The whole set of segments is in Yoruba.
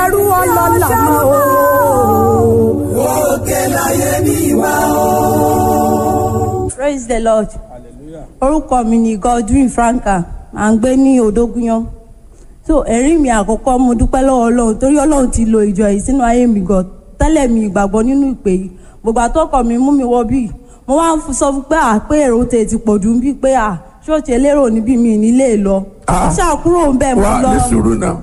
ẹrú ọlọ́lá mọ́ o. òkè láyé mi wá o. praise the lord orúkọ mi ni godwin franka à ń gbé ní odógúnyán so ẹ̀rí mi àkọ́kọ́ mo dúpẹ́ lọ́wọ́ ọlọ́run torí ọlọ́run ti lo ìjọ yìí sínú ayé mi gan tẹ́lẹ̀ mi ìgbàgbọ́ nínú ìpè yìí gbogbo àtọ́kọ̀ mi mú mi wọ bíi mo wá ń sọ fún pé à pé èrò tè ti pọ̀ jù ń bí pé à ṣọ́ọ̀ṣì elérò níbí mi nílé lọ Ah. ó ṣàkúrò ń bẹ̀ mo wà lọ ní sùúrù náà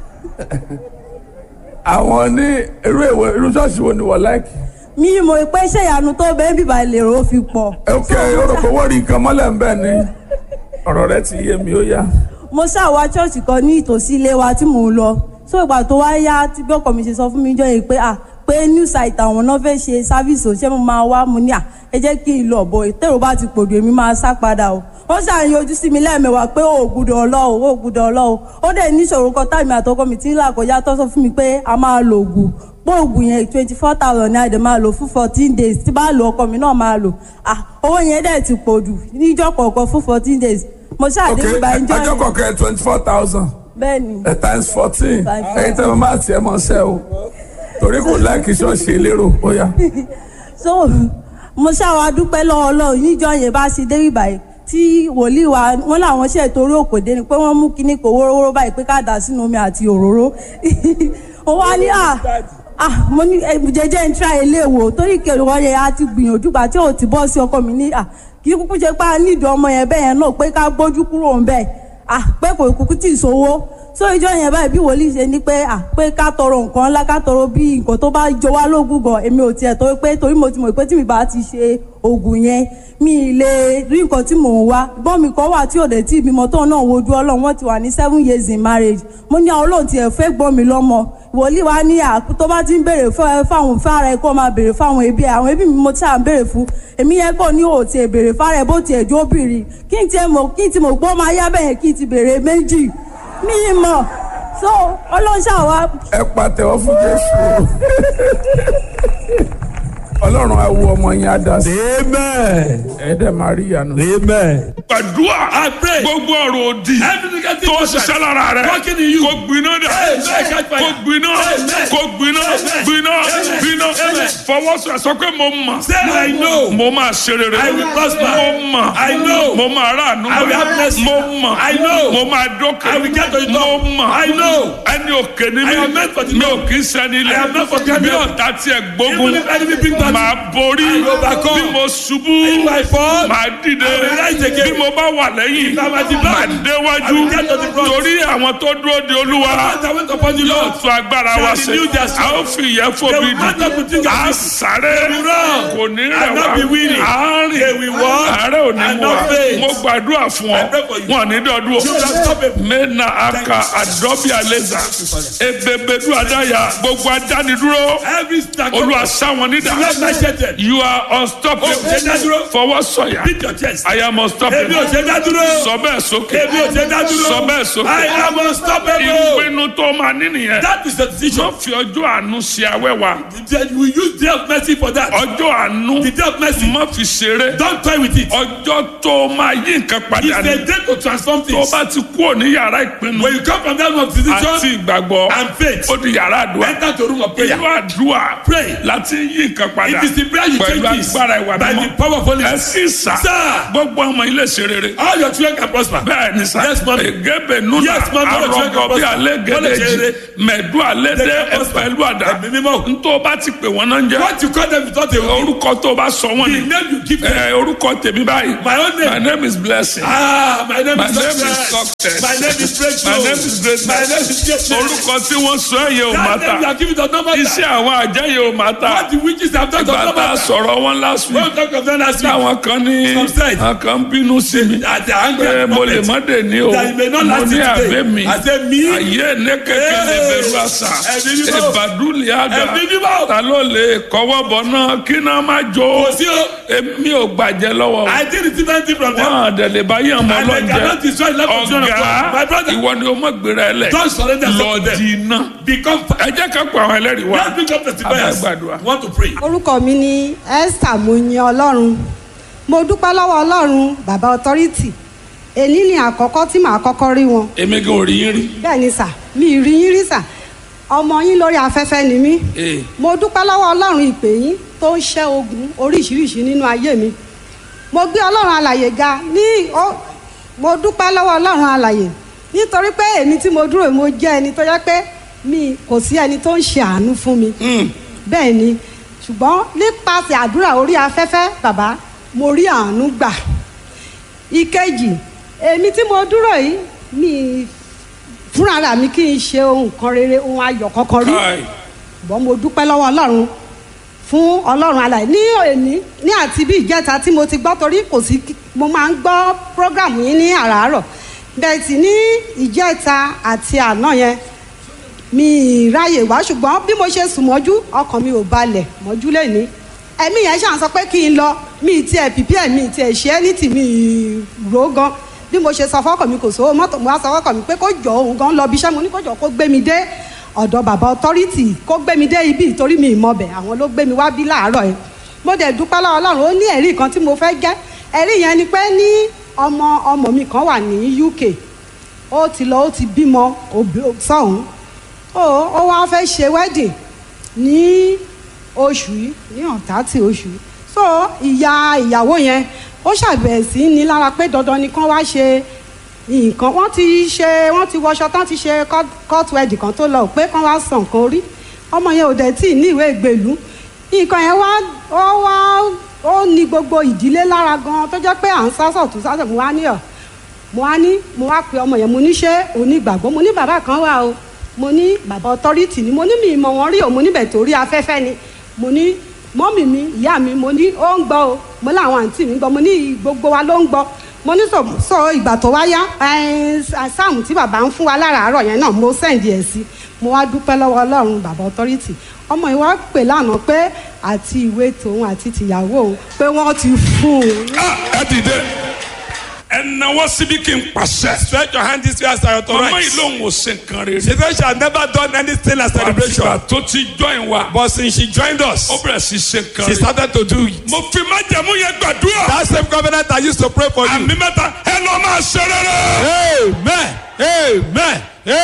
àwọn ní irú èwo irú ṣọ́ọ̀ṣì wo ni wọ́n láìkì. mi mọ̀ pé ṣé ìyanu tó bẹ́ẹ̀ bíbá ìlérò ó fi pọ̀ ok orúkọ owó rí nǹkan mọ́lẹ̀ ń bẹ̀ ni ọ̀rọ̀ rẹ ti yé mi ó yá. mo ṣàwá ṣọ́ọ̀ṣì kan ní ìtòsí ilé wa tí mò ń lọ so ìgbà tó wá yá tí bí ọkọ mi ṣe sọ fún mi jọ yìí pé à pé new site àwọn náà fẹ́ ṣe sáfíìsì òṣìṣẹ́ mo máa wá mo ní à ẹ jẹ́ kí n lọ bọ̀ ìtẹ̀rù bá ti pòdù èmi máa sá padà o wọ́n ṣàyàn ojú sí mi lẹ́ẹ̀mẹwàá pé ó gbúdọ̀ ọlọ́ọ̀ ó gbúdọ̀ ọlọ́ọ̀ ó dẹ̀ níṣòro kan táìmì àtọkọ mi ti ń là kọjá tó sọ fún mi pé a máa lo oògùn pé oògùn yẹn twenty four thousand ní àdè máa lò fún fourteen days tí bá lo ọkọ mi náà máa lò ah owó yẹn dẹ̀ ti pòdù níjọ́ kọ̀ọ̀kan fún fourteen days mo ok ṣàdéhùn bá ń jọ ọjọ́ yẹn kọ̀ọ̀kan twenty four thousand bẹ́ẹ̀ ni times fourteen Times ẹ̀yin tẹ́ mo máa tiẹ̀ mọ́ ṣẹ́ o torí kò láìkì ṣọ́ọ̀ṣì elérò ó yá. so mo ṣàwà dúpẹ́ lọ́wọ́ ọlọ́run níjọ́ yẹn bá ṣe dé ìbàyẹ̀ tí wòlíì wa wọn làwọn ṣe torí òkòdé ni pé wọ́n mú kinní kò wórówóró báyìí pé ká dà sínú omi àti òróró ó wá ní à à mo ní ẹ, jẹjẹ ń tra ilé wò torí kẹwàá yẹn a ti gbìyànjú gbà tí ò ti bọ́ sí ọkọ mi ní à kí kúkú ṣe pé a nídìí ọmọ yẹn bẹ́ẹ̀ yẹn náà pé ká gbójú kúrò ń bẹ́ẹ̀ à pé kò kúkú tì í sówó so ìjọ yẹn báyìí bí wòlíì ṣe ní pé à pé ká tọrọ nǹkan ńlá ká tọrọ bí nǹkan tó bá jọ wá lógún gan èmi ò tiẹ̀ tó pé torí mo ti mọ̀ pé tí mi bá ti ṣe oògùn yẹn mi ì lè rí nǹkan tí mò ń wá gbọ́n mi kan wà tí ò dé tí ìbímọ tóun náà wojú ọlọ́run wọ́n ti wà ní seven years in marriage mo ní àwọn olóhùn tiẹ̀ fẹ́ gbọ́n mi lọ́mọ wòlíì wa ní à tó bá ti ń béèrè fún- fáwọn fára ẹ kó máa béèrè fáwọn ẹbí ẹ àwọn ẹbí mi mo ti à ń béèrè fún èmi yẹn kò ní òòtì ẹ béèrè fára ẹ bó tiẹ̀ jó bìrì kí n tiẹ̀ mọ̀ kí n ti mọ̀ gbọ́ máa yá bẹ́ẹ̀ kí n ti béèrè méjì mi ì mọ̀ so ọlọ́ṣà wa ẹ pàtẹ́wọ́ fún jésù ọlọ́run á wo ọmọ yẹn á dá sí Amen. ẹ dẹ̀ máa rí ìyanu. Amen. gbàdúrà I pray. gbogbo ọ̀rọ̀ òdì Every negative tó process ṣiṣẹ́ lára rẹ̀ working in you. kó gbiná dẹ̀ Amen. Catch fire. kó gbiná Amen. kó gbiná Amen. gbiná Amen. gbiná Amen. fọwọ́sọ̀ sọ pé mo mọ̀ Say I know. mo máa ṣe rere I will prosper. mo mọ̀ I know. mo máa ráàánú I will have mercy. mo mọ̀ I know. mo máa dókè I will get to the mo top. mọ̀ I know. ẹni òkè ni I mi am meant for the mi ò top. kì í sẹ́ni I am not for ilẹ̀ the bí top. ọ̀tá tiẹ̀ gbógun Even if enemy bring battle, máa borí I will overcome. bí mo ṣubú If I fall, máa dìde I will rise again. bí mo bá wà lẹ́yìn If I am at the back, máa I déwájú will get to the front. torí àwọn tó dúró de olúwa I went upon the yóò Lord. tún agbára Shall wa renew ṣe their a strength. ó fi ìyẹn They fòbi will mount up with dì wings a as sáré They will run. kò ní rẹ̀ And not wá be weary. a They rìn will walk àárẹ̀ ò ní and mú wa not faint. mo gbàdúrà fún ọ I pray for you. wọn ní dọdún You will stop it. mena aka adọbi aleza ebebedu adaya gbogbo adánidúró Every stack of olúwa sáwọn nídà Lord my shelter. you are unstoppable Oh, ṣe dá dúró. fọwọ́ sọ̀yà Beat your chest. I am unstoppable Èmi ò ṣe dá dúró. sọ bẹ́ẹ̀ sókè Èmi ò ṣe dá dúró. sọ bẹ́ẹ̀ sókè I am unstoppable. ìpinnu tó máa ní nìyẹn That is the decision. wọ́n fi ọjọ́ àánú ṣe awẹ́wà Then we use day of mercy for that. ọjọ́ àánú The day of mercy. má fi ṣeré Don't toy with it. ọjọ́ tó máa yí nǹkan It's padà a ní day to transform tó things. bá ti kúrò ní yàrá ìpinnu When you come from that room of àti decision ìgbàgbọ́ and faith, ó di yàrá àdúrà enter to room of prayer. inú àdúrà Pray. láti yí nǹkan padà It is in prayer you pẹ̀lú change this agbára ìwà by the mímọ́ power of Holy ẹ Spirit. sì sà Sir. gbogbo ọmọ ilé ṣe rere All your children can prosper. bẹ́ẹ̀ ni sà Yes, ma'am. egebe nuna Yes, ma'am. All your children can arọgọ bí prosper. alẹ́ All your gẹ́lẹ́jì children. mẹ̀dú alẹ́ They dẹ́ can prosper. ẹ̀pẹ̀lú àdá Ẹ̀mí mímọ́. ntọ́ bá ti pè wọ́n náà ń jẹ́ What you call them without a word. orúkọ tó bá sọ wọ́n The ni name you give them. ẹ orúkọ tèmi báyìí My own name. my name is blessing Ah, my name My is name is success. success. My name is breakthrough. My name is greatness. My name is greatness. orúkọ tí wọ́n sọ ẹ̀yẹ ò má That name you ta are giving does not matter. iṣẹ́ àwọn àjẹyẹ ò má ta What the witches have done does ìgbà not tá a matter. sọ̀rọ̀ wọn last When week we talk of them last week, táwọn kan ní Some said. àwọn kan bínú sí mi at the angry pé at the mo lè moment, má dé ní o that you may not mo last ní it àbẹ today. mi I say me. ayé ní kékeré Hey! bẹ̀rù àṣà Ẹ̀mí mímọ́. ìbàdúlì àgà Ẹ̀mí mímọ́. ta ló lè kọ́wọ́ bọ̀ náà kí náà má jó Kò sí o. èmi ò gbàjẹ́ lọ́wọ́ I did receive anything from them. wọn àdẹ̀lẹ̀ bá yàn mọ́ And they cannot lọ́jẹ́ destroy the life of children of God. My ọ̀gá brother, ìwọ ni o mọ̀ gbéra ẹ lẹ̀ don't surrender lọ yourself to them. di iná Become ẹ jẹ́ ká pa àwọn ẹlẹ́rìí wá Let's pick up testifiers. Abẹ́gbàdúrà. Want to pray. orúkọ mi ní esther moyin ọlọ́run mo dúpẹ́ lọ́wọ́ ọlọ́run bàbá authority èyí ni àkọ́kọ́ tí màá kọ́kọ́ rí wọn èmi gan ò rí yín rí bẹ́ẹ̀ ni sà mi ì rí yín rí sà ọmọ yín lórí afẹ́fẹ́ ni mí Ee. mo dúpẹ́ lọ́wọ́ ọlọ́run ìpè yín tó ń ṣẹ́ ogun oríṣiríṣi nínú ayé mi mo gbé ọlọ́run alàyè ga ní ó mo dúpẹ́ lọ́wọ́ ọlọ́run alàyè nítorí pé èmi tí mo dúró yìí, mo jẹ́ ẹni tó yẹ pé mi kò sí ẹni tó ń ṣe àánú fún mi bẹ́ẹ̀ ni ṣùgbọ́n nípasẹ̀ àdúrà orí afẹ́fẹ́ bàbá mo rí àánú gbà ìkejì èmi tí mo dúró yìí mi fúnra mi kì í ṣe ohun kan rere ohun ayọ̀ kankan rí Káì. ṣùgbọ́n mo dúpẹ́ lọ́wọ́ ọlọ́run fún ọlọ́run alàyè ní òní ní àti bí ìjẹta tí mo ti gbọ́ torí kò sí kí- mo máa ń gbọ́ prógrámù yín ní àràárọ̀ bẹ́ẹ̀ sì ní ìjẹta àti àná yẹn mi ì ráyè wá ṣùgbọ́n bí mo ṣe sùn mọ́jú ọkàn mi ò balẹ̀ mọ́jú lẹ́ni ẹ̀mí yẹn ṣàn sọ pé kí n lọ mi ì tiẹ̀ pìpì ẹ̀ mi ì tiẹ̀ ṣe é ní tì mí ì rò ó gan bí mo ṣe sọ fọ́kàn mi kò sówó mọ́tò mo wá sọ fọ́kàn mi pé kó jọ òun gan lọ bí iṣẹ́ mo ní kó jọ kó gbé mi dé ọ̀dọ̀ bàbá ọtọ́rìtì kó gbé mi dé ibi ìtorí mi ìmọ̀bẹ̀ àwọn ló gbé mi wá bí láàárọ̀ yẹn mo dẹ̀ dúpẹ́ lọ́wọ́ ọlọ́run ó ní ẹ̀rí kan tí mo fẹ́ jẹ́ ẹ̀rí yẹn ni pé ní ọmọ ọmọ mi kan wà ní UK ó ti lọ ó ti bímọ òbí- sọ́hún ó ó wá fẹ́ ṣe wedding ní oṣù yìí ní ọ̀tátì oṣù yìí so ìyá ìyàwó yẹn ó ṣàbẹ̀wò sí ní lára pé dandan ni kán wá ṣe nǹkan wọ́n ti ṣe wọ́n ti wọṣọ tán ti ṣe court- court wedding kan tó lọ pé kán wá san nǹkan orí ọmọ yẹn ò dẹ̀ tí ì ní ìwé ìgbèlú nǹkan yẹn wá ó wá ó ní gbogbo ìdílé lára gan tó jẹ́ pé à ń sásọ̀ tó sásọ̀ mo wá ní ọ̀ mo wá ní mo wá pe ọmọ yẹn mo ní ṣé onígbàgbọ́ mo ní bàbá kan wà o mo ní bàbá ọtọ́rìtì ni mo ní mi ìmọ̀ wọn rí o mo níbẹ̀ torí afẹ́fẹ́ ni mo ní mọ́mì mi ìyá mi mo ní ó ń gbọ́ o mo láwọn àǹtí mi ń gbọ́ mo ní gbogbo wa ló ń gbọ́ mo ní sọ sọ ìgbà tó wá yá ẹn, sáàmù tí bàbá ń fún wa láràárọ̀ yẹn náà mo sẹ́ǹdì ẹ̀ sí mo wá dúpẹ́ lọ́wọ́ ọlọ́run bàbá ọtọ́rìtì ọmọ yìí wá pè lánàá pé àti ìwé tòun àti tìyàwó òun pé wọ́n ti fún un Ah, ẹ dìde ẹ náwó síbi kí n pàṣẹ. Stretch your hand this way as I ọmọ yìí authorize. lòun ò ṣe nǹkan rere. She said she had never done anything like celebration. àtìgbà tó ti join wa. But since she joined us, ó bẹ̀rẹ̀ sí ṣe nǹkan she rere. started to do it. mo fi májẹ̀mú yẹn gbàdúrà. That same covenant I used to pray for you. àmì mẹ́ta ẹ lọ máa ṣe rere. Amen. Amen.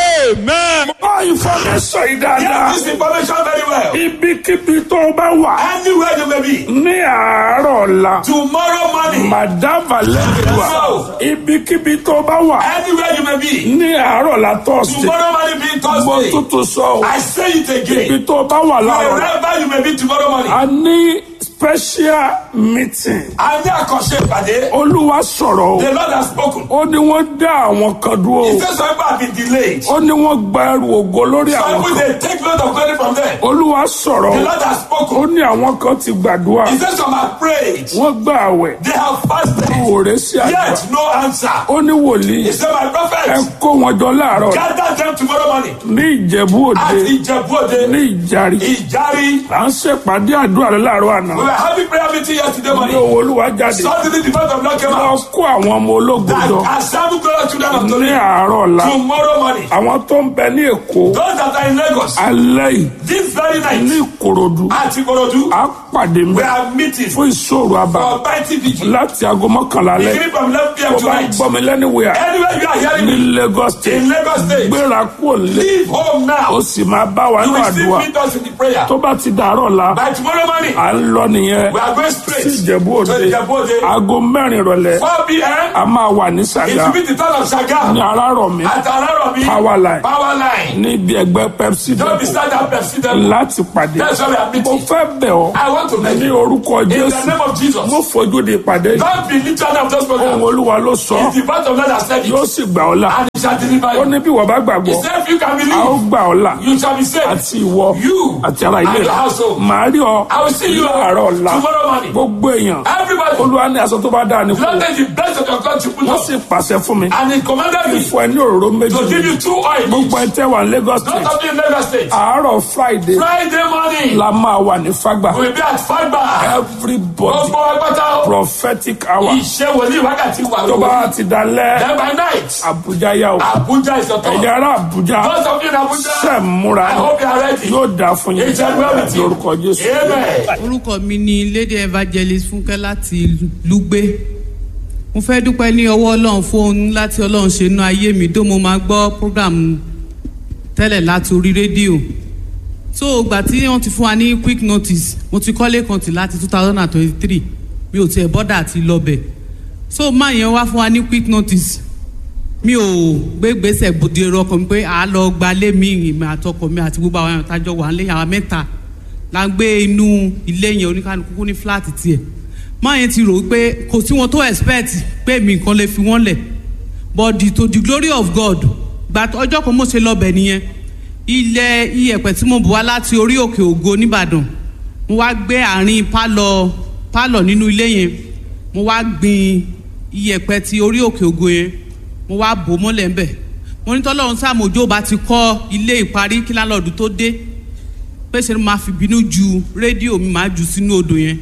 Amen. Bá ìfọ̀mẹ́sọ̀ yìí dáadáa. This information very well. Ibikíbi tó o bá wà Anywhere you may be. ní àárọ̀ ọ̀la. Tomorrow morning. Màdàmà lẹ́dùá. Ibikíbi tó o bá wà Anywhere you may be. ní àárọ̀ ọ̀la tọ́sídẹ̀ẹ́. Tomorrow morning being Mo Thursday. tuntun sọ o. I say it Ibi again. tó o bá wà láàárọ̀. Wherever you may be tomorrow morning. A ní special meeting. A ní àkànṣe ìpàdé. Olúwa sọ̀rọ̀ o. The Lord has spoken. Ó ní wọ́n dá àwọn kan dúró He o. says some people have been delayed. Ó ní wọ́n gba ẹrù ògo lórí Some àwọn people kan. they take note of glory from them. Olúwa sọ̀rọ̀ The o. Lord has Ó spoken. ní àwọn kan ti gbàdúrà. He says some have prayed. Wọ́n gbà àwẹ̀. They have fasted. Òòrè sí àgbà. Yet no answer. Ó ní wòlíì. He said my Ẹ prophet. kó wọn jọ láàárọ̀ Gather them tomorrow morning. ní Ìjẹ̀bú At Òde Ijebu-Ode. ní Ìjàrí. Ìjárí. À ń ṣèpàdé àdúrà rẹ láàárọ̀ àná. We were having prayer meeting yesterday Ní morning. owó Olúwa jáde. Suddenly the voice of Lord came Lọ out. kó àwọn ọmọ ológun jọ That assemble glorious children of ní Tony. àárọ̀ ọ̀la. Tomorrow morning. Àwọn tó ń bẹ ní Èkó Those that are in Lagos. alẹ́ yìí This very ní night. Ìkòròdú. At Ikorodu. À pàdé mi We are meeting. fún ìṣòro àbá For mighty vigil. láti aago mọ́kànlá alẹ́. Beginning from 11 p.m. Tó bá ń tonight. gbọ́ mi lẹ́niwẹ̀ẹ́ Anywhere you are hearing ní me. Lagos State. In Lagos State. Gbéra kúrò lé. Leave home Ó now. sì máa bá wa You ní will still àdúrà. meet us in the prayer. Tó bá ti dàárọ̀ la, By tomorrow morning. à ń lọ nìyẹn We are going straight. sí Ìjẹ̀bú To Òde. Ijebu-Ode. Aago mẹ́rin ìrọ̀lẹ́ 4 p.m. a máa wà ní It Sàgá will be the town of ní Shagam. Arárọ̀mí At Araromi. Power line. Power line. níbi ẹgbẹ́ Pepsi Don't be depot stand up and sit down. láti pàdé. That's why we are Mo meeting. fẹ́ bẹ̀ ọ́ I want to ní beg you. orúkọ In the Jésù. name of Jesus. Mo fojú di ìpàdé yìí. Don't be literally of those Ohun programs. Olúwa ló sọ. It's the part of God that said it. Yóò sì gbà ọ́ là. And it shall deliver Ó you. ní bí wọ́n bá He gbàgbọ́, said if you can a ó believe, gbà ọ́ là. you shall be saved. Àti ìwọ You àti ara ilé and your rẹ̀. household. Màá rí ọ I will see you láàárọ̀ ọ̀la. tomorrow morning. Gbogbo èèyàn. Everybody. Olúwa ní aṣọ tó bá dáa ní kú. Lord is the best of your God to put Wọ́n on. sì pàṣẹ fún mi. And he commanded me Fún ẹ ní òróró méjì. to give you two oil. Gbogbo ẹ tẹ́ wà ní Lagos Don't State. have in Lagos State. Àárọ̀ Friday Friday morning. la máa wà ní Fágbà. We will be at Fagba. Everybody Gbogbo ẹgbẹ́ta. prophetic hour. Ìṣe wòlíì wákàtí wà Tó lórí. bá ti dalẹ̀ Then by night. Abuja yá o. Abuja is your turn. Ẹ̀yà ará Abuja Those of you in Abuja. ṣẹ̀ ń múra I hope you are ready. yóò dáa fún yín. It shall well with you. Lórúkọ Jésù. Amen. orúkọ mi ni lady evangelist fúnkẹ́ láti lùgbé mo fẹ́ dúpẹ́ ní ọwọ́ ọlọ́run fún ohun láti ọlọ́run ṣe inú ayé mi tó mo máa gbọ́ program tẹ́lẹ̀ láti orí rédíò so ìgbà tí wọ́n ti fún wa ní quick notice mo ti kọ́lé kan tì láti two thousand and twenty-three mi ò tiẹ̀ bọ́dà àti lọ́bẹ̀ so máa yẹn wá fún wa ní quick notice mi ò gbé gbèsè bòde rọkàn mi pé à á lọ gbalé mi ìmọ̀ àtọkọ mi àti gbogbo àwọn àtàjọ wà nílé àwọn mẹ́ta la ń gbé inú ilé yẹn oníkanukú ní fúláàtì tiẹ̀ máa yẹn ti rò ó pé kò sí wọn tó expect pé mi nǹkan lè fi wọ́n lẹ̀ but the, to the glory of God gba ọjọ́ kan mo ṣe lọ́bẹ̀ nìyẹn ilẹ̀ iyẹ̀pẹ̀ tí mo bù wá láti orí òkè ògo nìbàdàn mo wá gbé àárín pálọ̀ pálọ̀ nínú ilé yẹn mo wá gbin iyẹ̀pẹ̀ ti orí òkè ògo yẹn mo wá bò mọ́lẹ̀ ńbẹ̀ mo ní tọ́lọ́run sàmójó bá ti kọ́ ilé ìparí kí lálọ́ọ̀dù tó dé pé ṣe ni màá fi bínú ju rédíò mi màá jù sínú odò yẹn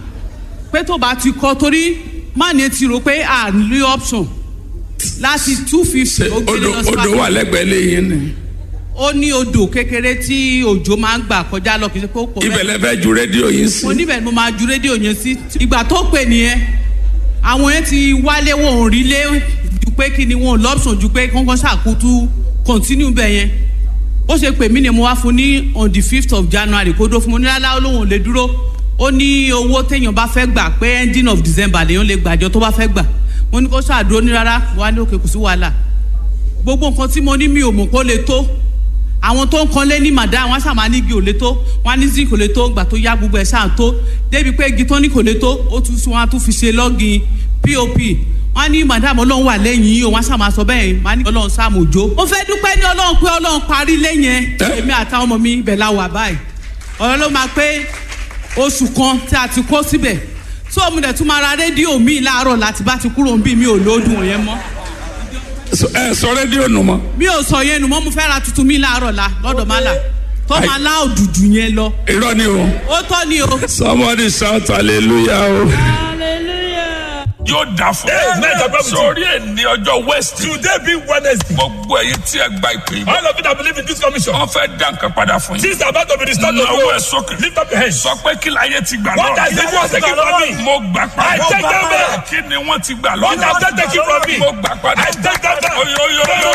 pé tó bá ti kọ́ torí má ní ti rò pé à ń rí option láti two fifty ó gbé odò lọ sí odò wà lẹ́gbẹ̀ẹ́ lẹ́yìn ni ó ní odò kékeré tí òjò máa ń gbà kọjá lọ kì í ṣe pé ó pọ̀ ibẹ̀ lẹ fẹ́ ju rédíò yín sí mo níbẹ̀ ni mo máa ju rédíò yẹn sí ìgbà tó pè nìyẹn àwọn yẹn ti wálé wọn ò rí lé ju pé kí ni wọn ò lọ́pṣọ̀n ju pé kọ́ńkọ́ ṣàkótú continue bẹ̀ yẹn ó ṣe pè mí ni mo wá fún ní on the fifth of january kó dó fún mo ní lálá olóhùn ò lè dúró ó ní owó téèyàn bá fẹ́ gbà pé ending of december lèèyàn lè gbàjọ tó bá fẹ́ gbà mo ní kó ṣàdúró ní rárá wà ní òkè kò sí wàhálà gbogbo nǹkan tí mo ní mi ò mọ̀ kó lè tó àwọn tó ń kanlé ní màdá wọn ṣàmà ní igi ò lè tó wọn ní zinc kò lè tó gbà tó yá gbogbo ẹ̀ ṣáà tó débi pé igi tó ní kò lè tó ó tún wọn á tún fi ṣe lọ́gìn pop wọn ní madam ọlọ́run wà lẹ́yìn yìí o wọn ṣàmà sọ bẹ́ẹ̀ wọn ní ọlọ́run ṣàmójó. mo fẹ́ dúpẹ́ ní ọlọ́run pé ọlọ́run parí lẹ́yìn ẹ̀ èmi àtàwọn ọmọ mi ibẹ̀ la wà báyìí ọ̀rọ̀ ló máa pé oṣù kan tí a ti kó síbẹ̀ tó mo dẹ̀ tún máa ra rédíò mi láàárọ̀ láti bá ti kúrò ń bí mi ò lóòdùn òyìn mọ́ So- ẹ sọ rédíò nù mọ́ mi ò sọ yẹn nù mọ́ mo fẹ́ ra tuntun mi láàárọ̀ la lọ́dọ̀ má là tó Ai. máa lá òdùdù yẹn lọ irọ́ ni o ó tọ́ ni o. somebody shout hallelujah o. yóò dà fún Amen. ẹ sórí ẹ ní ọjọ́ west Today being Wednesday, gbogbo ẹ̀yin tí ẹ gba ìpè yìí all of you that believe in this commission, wọ́n fẹ́ dá nǹkan padà fún yín things are about to be restored to náwó ẹ you. sókè Lift up your hands. sọ pé kí láyé ti gbà What has lọ́rọ̀ the world taken from me? mo gbà I padà take them back. kí ni wọ́n ti gbà What have they lọ́rọ̀ taken from me? mo gbà padà I take them back. oyoyoyoyo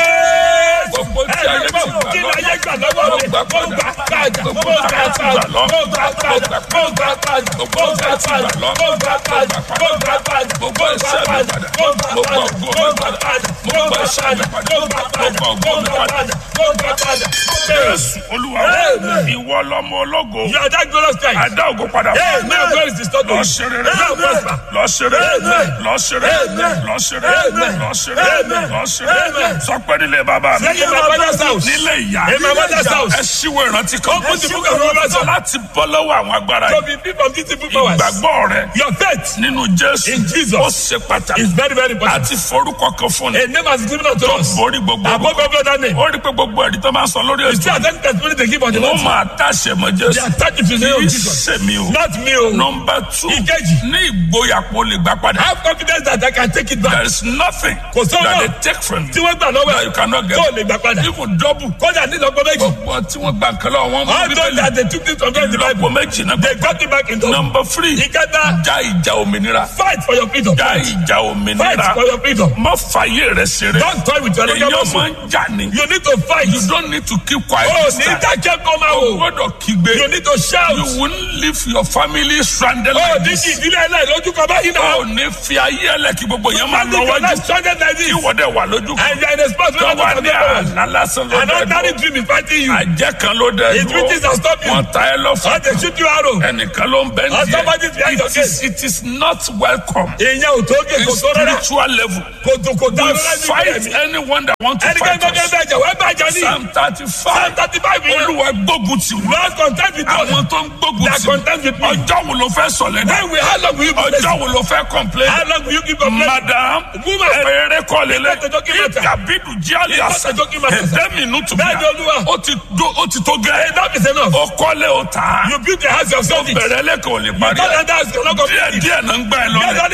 gbogbo tí ayé ti gbà Kí ni ayé gbà lọ́rọ̀ lọ́wọ́ mo mi? gbà Mo padà gbà padà. Mo gbogbo tí gbà ayé ti gbà padà. lọ́rọ̀ Mo gbà padà. Mo gbà padà. Mo gbà padà. Mo gbà padà. Mo gbà padà. gbogbo iṣẹ́ mi padà Mo gbà mo gbà padà. ògo Mo mi gbà padà padà. mo Mo gbà gbà iṣẹ́ mi padà. padà Mo gbà mo padà. gbà ògo Mo mi gbà padà. padà. Mo gbà padà. Jésù Olúwa Amen. ìwọ lọmọ ológo You are that glorious Christ. àdá ògo padà Amen. God is restored to lọ you. ṣeré Amen. Prosper. lọ ṣeré Amen. lọ ṣeré Amen. lọ ṣeré Amen. lọ ṣeré Amen. lọ ṣeré Amen. sọ pé nílé bàbá mi Say in my father's house. nílé ìyá In my mother's house. ẹ ṣíwò ìrántí kan Open the book of Revelation. láti bọ́ lọ́wọ́ àwọn agbára To yìí be free from these evil powers. ìgbàgbọ́ rẹ Your faith nínú Jésù In Jesus. ó ṣe pàtàkì is very, very important. àti forúkọ kan fún ni A name has been given unto tó us. borí gbogbo Above every other name. ó rí pé gbogbo ẹ̀rí tó máa ń sọ lórí You see, ètò I think testimony they give on the wọ́n Lord. máa tàṣẹ mọ́ They Jésù attach it to the name of kì í Jesus. ṣe mi o. Not me. oh. Number two, Ìkejì. ní ìgboyà kó lè gbà padà. Have confidence that I can take it There back. is nothing Kò sọ́nà. that they take from Tí you wọ́n gbà lọ́wọ́ that you cannot get. tó lè gbà padà. Even double. Kódà ní ìlọ́gbọ́n méjì. Gbogbo tí wọ́n gbà nǹkan lọ́wọ́ wọn mú All those bíbélì. that they took this from them in the Ìlọ́po Bible. méjì náà. They got it back in the Number three, Ìkẹta. já ìjà òmìnira. Fight for your freedom. Já ìjà Fight òmìnira. for your freedom. Má fàyè rẹ̀ ṣeré. Don't toy with your legal Èyàn muscle. máa ń jà ní. You need to fight. You don't need to keep quiet. Oh, this ní time. dákẹ́ kó máa O wò. gbọ́dọ̀ kígbe. You need to shout. You won't leave your family stranded Oh, like ní this. kí ìdílé ẹlẹ́yìn lójú kan báyìí náà. O ní fi ayé ẹlẹ́ kí gbogbo yẹn máa lọ Leave your wájú. life stranded like this. Kí wọ́n dẹ̀ wà lójú kan. And you are in a spot where tó you wà don't ní have àná lásán ló An dẹ̀ ordinary dúró. dream is fighting you. àjẹ́ kan ló dẹ̀ His riches dúró. are stopping you. wọ́n ta ẹ lọ́fà. How they shoot you arrow. ẹnìkan ló ń bẹ́ And somebody is behind your it is it is not welcome. Èèyàn ò tó gé in kò tó rárá. spiritual level. Kò tó kò dá we rárá ní fight ìbẹ̀rẹ̀. anyone that want to Ẹnikẹ́ni fight tó fẹ́ us. bẹ̀jẹ̀ wẹ́ bẹ̀jẹ̀ ní. psalm thirty Psalm five. thirty five yẹn. olúwa gbógun tì wọ́n. Lord content with us. àwọn tó ń gbógun They are tì content with me. ọjọ́ wo ló fẹ́ sọ̀lẹ̀ náà. When we how long will you be ọjọ́ blessed? wo ló fẹ́ complain. How long will you keep complaining? madam Woman. ẹ̀rẹ̀ kọ́ lélẹ̀ It's not a joking matter. ìkàbídù jíálì It's àṣà not a joking matter, sir. ẹ̀dẹ́mì inú tù Bẹ́ẹ̀ ni Olúwa. ó ti do- ó ti tó gẹ́ Enough is enough. ó kọ́lé ó tà á You build a house yourself. bẹ̀rẹ̀ lẹ́kọ̀ọ́ ò lè parí God ẹ̀ and us cannot díẹ̀ complete it. díẹ̀ náà ń gbà ẹ̀ Yes, lọ́lẹ̀ only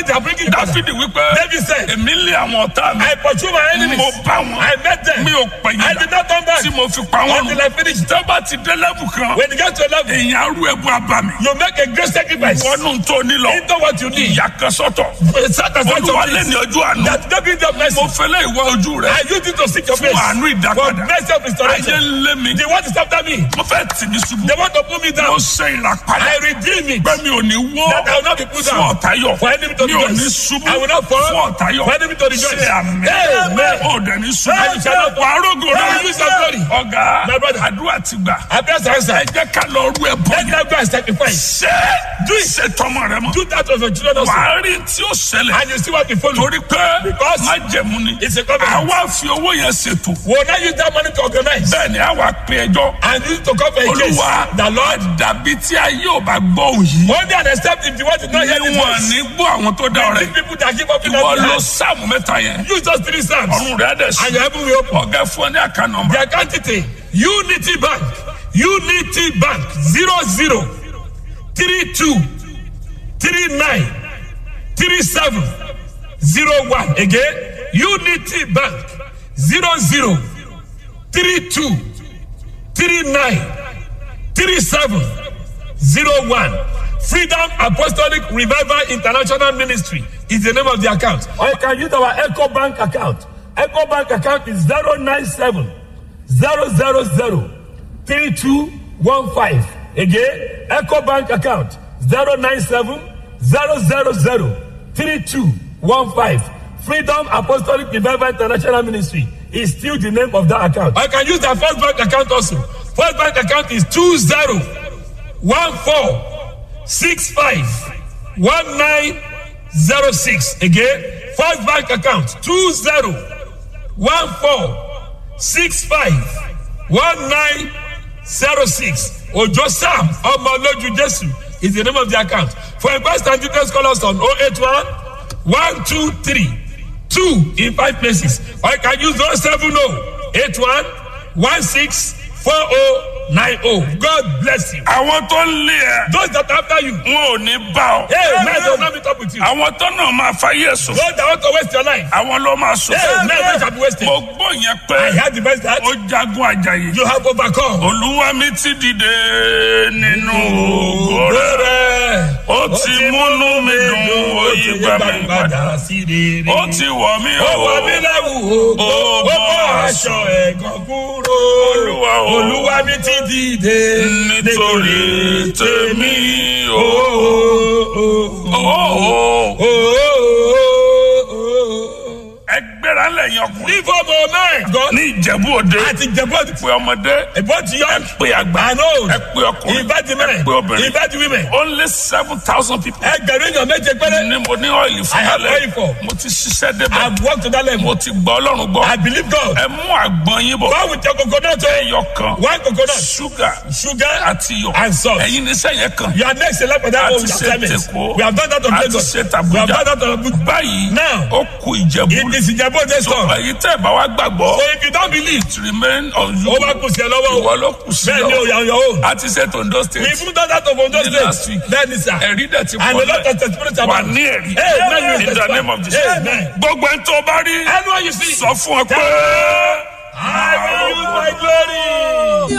Suddenly they are bringing it back. dáfídì wípé David said, èmi lé àwọn ọ̀tá mi I pursue my enemies. mo bá wọn I met them. mi ò pẹ̀yìn I did not turn back. tí mo fi pa wọn Until I finished. tó bá ti dé lẹ́bù kan When you get to a level, èèyàn arú ẹ̀bù abàmì you make a great sacrifice. wọnú tó ní lọ Into what you need. ìyá kan sọ́tọ̀ Set aside olúwa some lé things ní ọjọ́ àná that don't give them mercy. mo fẹ́lẹ́ ìwọ ojú rẹ I use it to seek your fún face. àánú For ìdápadà mercy of ayé restoration. ń lé mi They want to stop me. mo fẹ́ tì mí ṣubú They want to put me mo down. ṣe ìràpadà I redeem it. pé mi ò ní wó That I will not be put fún down. ọ̀tá yọ̀ For enemy to mi ò ní rejoice. ṣubú I will not fall. fún ọ̀tá yọ̀ For enemy to rejoice. ṣe àmì Amen. ò dẹ̀ ní ṣubú I shall not fall. wàá rògò I rẹ will use your glory. ọ̀gá My brother. àdúrà ti gbà I bless the answer. ẹ jẹ́ ká lọ rú ẹ bọ́ Let them go and sacrifice. ṣé ṣe tọmọ rẹ mọ́ Do that of your children also. wàá rí tí ó ṣẹlẹ̀ And you see what we follow. torí pé Because má jẹ̀mú ni it's a covenant. àwa fi owó yẹn ṣètò We will not use that money to organize. bẹ́ẹ̀ ni àwa pe ẹjọ́ And use it to cover a case. olúwa The Lord. dàbí tí ayé ò bá gbọ́ òyì One day and accept if you want to not hear the níwọ̀n voice. ní gbọ́ àwọn tó dá ọ̀rẹ́ These people that give up in ìwọ that ló behalf. sáàmù mẹ́ta yẹn Use those three psalms. ọ̀run rẹ̀ dẹ̀ sí And your heaven will open. ọ̀gá fún ọ ní àká nọmba The account detail. Unity Bank. Unity Bank. Zero zero. Three two. Three nine. Three seven. Zero one. Again. Unity Bank. Zero zero. Three two. Three nine. Three seven. Zero one. Freedom Apostolic Revival International Ministry is the name of the account. Or you can use our Echo Bank account. Echo Bank account is 097 000 3215. Again, Echo Bank account 097 000 3215. Freedom Apostolic Revival International Ministry is still the name of that account. I can use the First Bank account also. First Bank account is 20 one four six five one nine zero six again first bank account two zero one four six five one nine zero six ojo sam ọmọlójú jesu is the name of the account for inquest and details call us on oh eight one one two three two in five places or you can use oh seven oh eight one one six four oh nine oh god bless you. àwọn tó ń lé ẹ those that after you. wọn ò ní bá ọ hey man don't not meet up with you. àwọn tó náà máa fáyé sùn those that want to waste your life. àwọn ló máa sùn hey man don't shall be wasted. mo gbọ́ yẹn pé I heard the best that ó jagun àjàyè you have overcome. olúwa mi ti dìde nínú ògo rẹ̀ rẹ̀. ó ti múnú mi dùn ó yí gbà mí padà sí rere. ó ti wọ̀ mí ó wọ mí o lẹ́wù o. Ó ó bọ́ bọ́ aṣọ ẹ̀gàn kúrò. Olúwa o. olúwa mi ti dìde. nítorí tèmi o. o. Ó, ó. ẹ gbéra lẹ́yìn ọkùnrin Ní fọ́ọ̀mù ọmọ ẹ̀. ní ìjẹ̀bú òde Àti jẹ̀bú ọ̀dì. pé ọmọdé Ìbọn ti yọ. ẹ pé àgbà I know. ẹ pé ọkùnrin Invite ẹ men. pé obìnrin Invite women. only seven thousand people Ẹgbẹ̀rún èèyàn méje péré. ní mo ní ọ́ìlì fún I have alẹ́ oil for. mo ti ṣiṣẹ́ débẹ̀ I've worked to that level. mo ti gbọ́ ọlọ́run gbọ́ I believe God. ẹ mú àgbọn yín bọ̀ Go with your coconut. ẹyọ kan One coconut. ṣúgà Sugar àti iyọ̀ and salt. ẹ̀yin ní sẹ́yìn kan You are next in line for that a one ti with ṣe assignment. tèkó We have done that on a ti Lagos. ṣe We have tàbújá done that on Abuja. báyìí Now, ó ku ìjẹ̀bú It is Ìjẹ̀bú Òde store. èyí tẹ́ ẹ̀ bá wá gbàgbọ́ So if you don't believe, it remain on you ó bá kù sí ẹ lọ́wọ́ ìwọ o. ló kù sí Bẹ́ẹ̀ ni o, ọ you are on your own. a ti ṣe tondo We state even done that of Ondo Ní last State. week. Bẹ́ẹ̀ni sà. ẹ̀rí dẹ̀ ti And pọ̀ a lot lẹ̀ of testimonies wà about ní ẹ̀rí Amen. You in the testify. name of Jesus Amen. gbogbo ẹni tó bá rí Anyone you see, sọ fún ọ pé. I will use my glory.